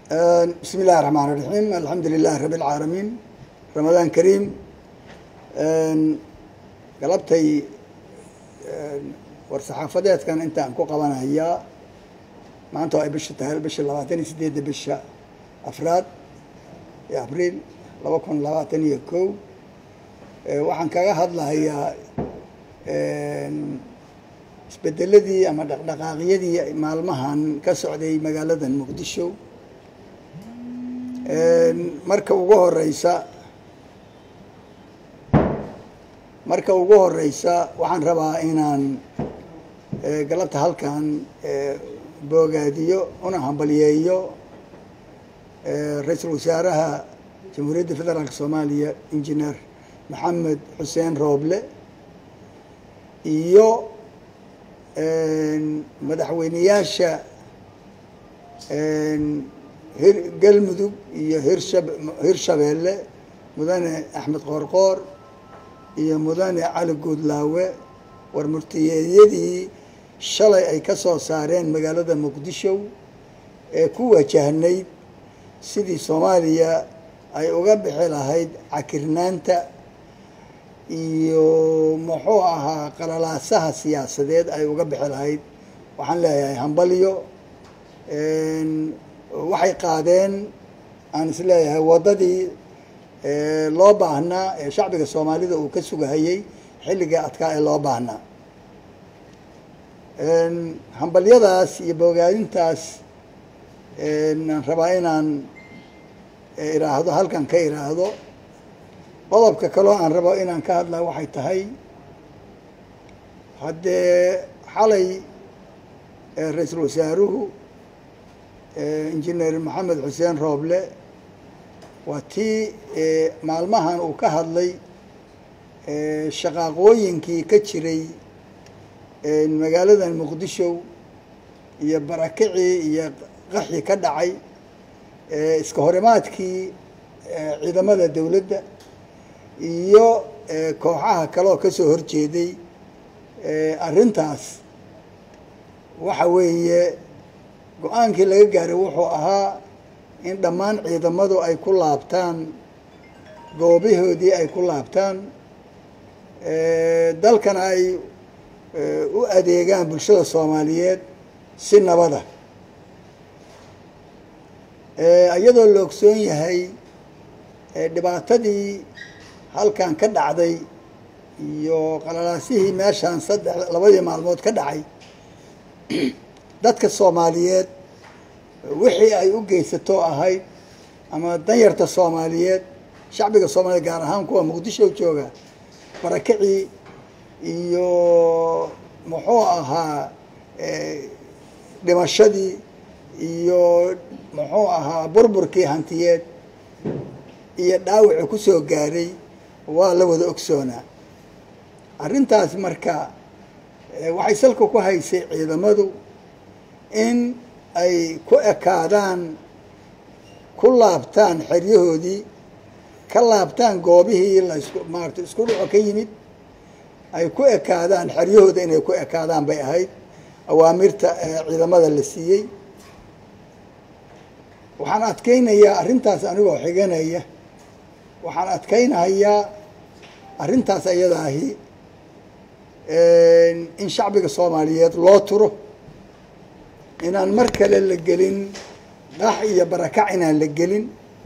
bismi illahi raxmaan raxiim alxamdu lilahi rabi alcaalamiin ramadaan kariim galabtay war saxaafadeedkan intaan ku qabanayaa maanta oo ay bisha tahay bisha labaatan iyo sideedda bisha afraad ee abriil laba kun labaatan iyo kow waxaan kaga hadlahayaa isbedeladii ama dhaqdhaqaaqyadii maalmahan ka socday magaaladan muqdisho marka ugu horeysa marka ugu horeysa waxaan rabaa inaan galabta halkan boogaadiyo una hambalyeeyo ra-iisul wasaaraha jamhuuriyadda federaalk soomaaliya injineer maxamed xuseen rooble iyo madaxweyneyaasha hir galmudug iyo hirshab hirshabeelle mudane axmed qoorqoor iyo mudane cali guudlaawe war murtiyeedyadii shalay ay ka soo saareen magaalada muqdisho ee ku wajahnayd sidii soomaaliya ay uga bixi lahayd cakirnaanta iyo muxuu ahaa qalalaasaha siyaasadeed ay uga bixi lahayd waxaan leeyahay hambalyo waxay qaadeen aan is leeyahay waddadii loo baahnaa ee shacbiga soomaalida uu ka sugahayey xilligai adkaa ee loo baahnaa hambalyadaas iyo bogaadintaas aan rabaa inaan iraahdo halkan ka iraahdo qodobka kaloo aan rabo inaan ka hadlaa waxay tahay haddee xalay ra-iisul wasaaruhu injineer maxamed xuseen rooble waa tii maalmahan uu ka hadlay shaqaaqooyinkii ka jiray magaaladan muqdisho iyo barakicii iyo qaxii ka dhacay iska horimaadkii ciidamada dowladda iyo kooxaha kale oo kasoo horjeeday arrintaas waxa weeye go-aankii laga gaaray wuxuu ahaa in dhammaan ciidamadu ay ku laabtaan goobahoodii ay ku laabtaan dalkana ay u adeegaan bulshada soomaaliyeed si nabada iyadoo la ogsoon yahay dhibaatadii halkan ka dhacday iyo qalalaasihii meeshaan saddex labadii maalmood ka dhacay dadka soomaaliyeed wixii ay u geysato ahayd ama danyarta soomaaliyeed shacbiga soomaaliyeed gaar ahaan kuwa muqdisho jooga barakicii iyo muxuu ahaa dhimashadii iyo muxuu ahaa burburkii hantiyeed iyo dhaawicii kusoo gaaray waa la wada ogsoonaa arrintaas marka waxay salka ku haysay ciidamadu in ay ku ekaadaan ku laabtaan xeryahoodii ka laabtaan goobihii laisku maarata isku dhaco ka yimid ay ku ekaadaan xeryahooda inay ku ekaadaan bay ahayd awaamirta ciidamada la siiyey waxaan adkeynayaa arrintaas anigoo xiganaya waxaan adkeynahayaa arrintaas ayadaahi in shacbiga soomaaliyeed loo turo inaan mar kale la gelin dhax iyo barakac inaan la gelin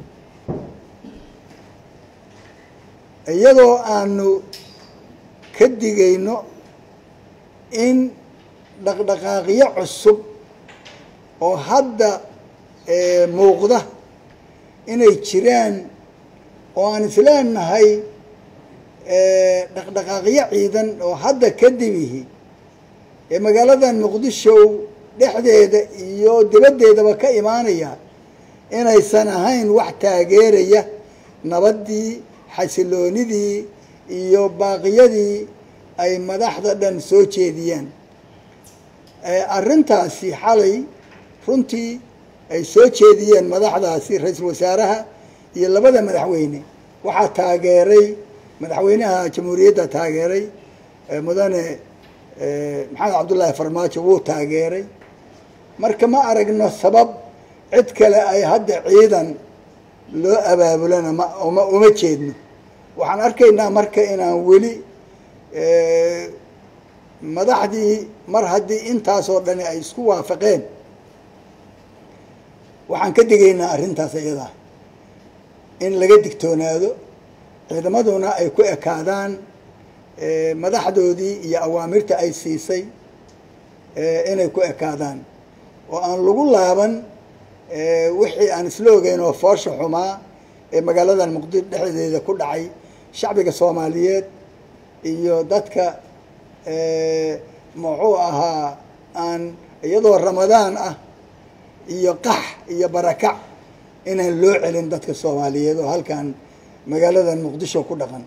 iyadoo aanu ka digayno in dhaqdhaqaaqyo cusub oo hadda muuqda inay jiraan oo aan isleenahay dhaqdhaqaaqyo ciidan oo hadda kadibihi ee magaaladan muqdisho dhexdeeda iyo dibaddeedaba ka imaanaya inaysan ahayn wax taageeraya nabaddii xasiloonidii iyo baaqiyadii ay madaxda dhan soo jeediyaan arrintaasi xalay runtii ay soo jeediyeen madaxdaasi ra-iisul wasaaraha iyo labada madaxweyne waxaa taageeray madaxweynaha jamhuuriyadda taageeray mudane maxamed cabdullaahi farmaajo wuu taageeray marka ma aragno sabab cid kale ay hadda ciidan loo abaabulana ma uma uma jeedno waxaan arkaynaa marka inaan weli madaxdii mar haddii intaasoo dhani ay isku waafaqeen waxaan ka digaynaa arrintaas iyadaa in laga digtoonaado ciidamaduna ay ku ekaadaan madaxdoodii iyo awaamirta ay siisay inay ku ekaadaan oo aan lagu laaban wixii aan isla ogeyn oo foosha xumaa ee magaaladan muqdisho dhexdeeda ku dhacay shacbiga soomaaliyeed iyo dadka muxuu ahaa aan iyadoo ramadaan ah iyo qax iyo barakac inaan loo celin dadka soomaaliyeed oo halkan magaaladan muqdisho ku dhaqan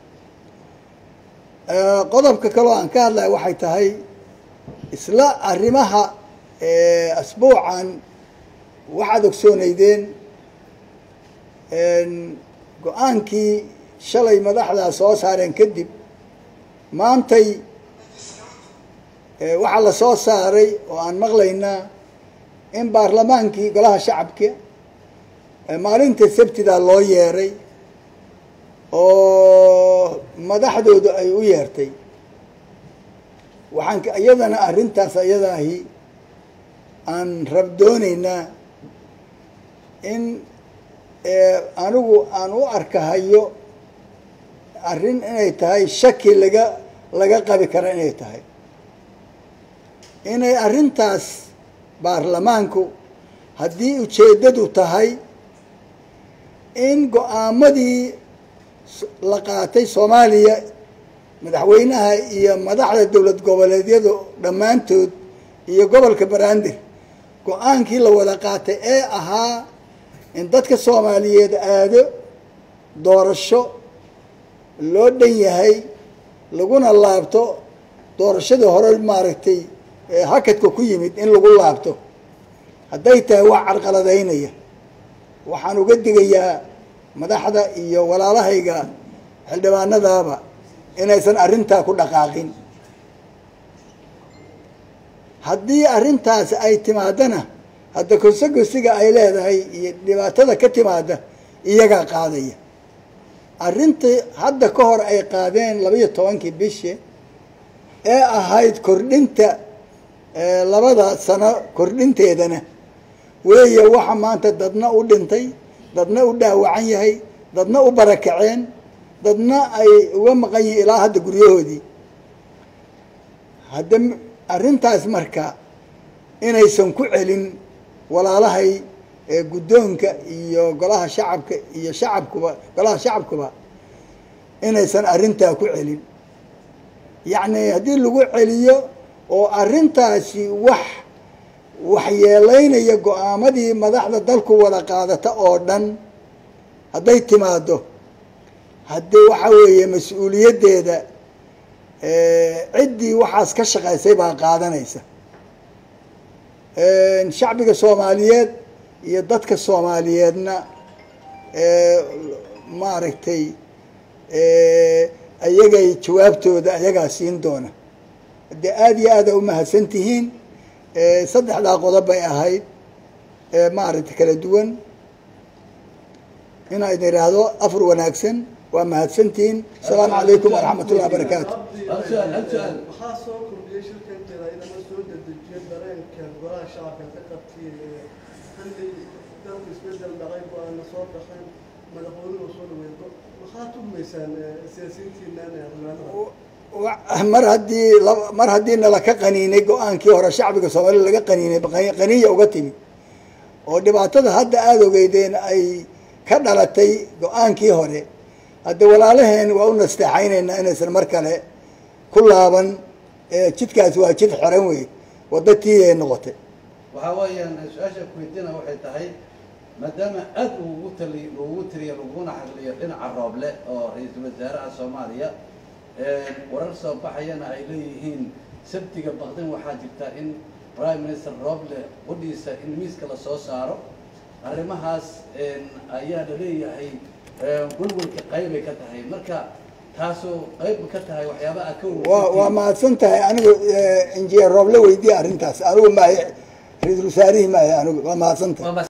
qodobka kaloo aan ka hadlaya waxay tahay isla arrimaha asbuucan waxaad ogsooneydeen go-aankii shalay madaxdaa soo saareen kadib maantay waxaa la soo saaray oo aan maqlaynaa in baarlamaankii golaha shacabka maalinta sabtida loo yeeray oo madaxdoodu ay u yeertay waxaan iyadana arrintaas iyadaahi aan rabdoonaynaa in anigu aan u arkahayo arrin inay tahay shaki laga laga qabi kara inay tahay inay arrintaas baarlamaanku haddii ujeeddadu tahay in go-aamadii la qaatay soomaaliya madaxweynaha iyo madaxda dowlad goboleedyadu dhammaantood iyo gobolka banaadir go-aankii la wada qaatay ee ahaa in dadka soomaaliyeed aado doorasho loo dhan yahay laguna laabto doorashadii hore maaragtay hakadka ku yimid in lagu laabto hadday tahay wax carqaladaynaya waxaan uga digayaa madaxda iyo walaalahayga xildhibaanadaaba inaysan arrintaa ku dhaqaaqin haddii arrintaas ay timaadana hadda kosogosiga ay leedahay iyo dhibaatada ka timaada iyagaa qaadaya arrintii hadda ka hor ay qaadeen labaiyo tobankii bishi ee ahayd kordhinta labada sano kordhinteedana weeye waxa maanta dadna u dhintay dadna u dhaawacan yahay dadna u barakaceen dadna ay uga maqan yihiin ilaa hadda guryahoodii hadda arrintaas marka inaysan ku celin walaalahay guddoonka iyo golaha shacabka iyo shacabkuba golaha shacabkuba inaysan arrintaa ku celin yacni haddii lagu celiyo oo arrintaasi wax waxyeelaynaya go-aamadii madaxda dalku wada qaadata oo dhan hadday timaado haddii waxa weeye mas-uuliyaddeeda ciddii waxaas ka shaqaysay baa qaadanaysa shacbiga soomaaliyeed iyo dadka soomaaliyeedna maaragtay ayagay jawaabtooda ayagaa siin doona dee aada iyo aada umahadsan tihiin saddexdaa qodob bay ahayd maaragtay kala duwan inaa idin idhaahdo afar wanaagsan waa mahadsantihiin asalaamu calaykum waraxmat ullahi barakaatu maxaa soo kordhiyay shirkan jaraa'idama soo dedejiyay dareenka golaha shacabka ka qabtay xilli dalku isbedel dhacay go-aana soo baxeen madaxweynuhu soo dhaweedo maxaa tuhmaysaan siyaasiyiintiinan ee xildhibaanada mar haddii mar haddii nala ka qaniinay go-aankii hore shacbiga soomaalida laga qaniinay qaniya uga timi oo dhibaatada hadda aada ogeydeen ay ka dhalatay go-aankii hore hadda walaalaheen waa u nasteexaynaynaa inaysan mar kale ku laaban jidkaasi waa jid xiran wey wadda tii ay noqotay waxaa weeyaan su-aasha kuweydiina waxay tahay maadaama aad ugu tali ugu tiriya laguna xaqliyo dhinaca rooble oo ra-iisul wasaaraha soomaaliya warar soo baxayana ay leeyihiin sabtiga baqdin waxaa jirta in prime minister rooble qudhiisa in miiska la soo saaro arrimahaas ayaa la leeyahay gulgulka qaybay ka tahay marka taasoo qayb ka tahay waxyaabaha ka waa waa mahadsan tahay anigu injineer rooble weydiye arrintaas anigu maayo ra-iisul wasaarihii maayo anigu waa mahadsan tahay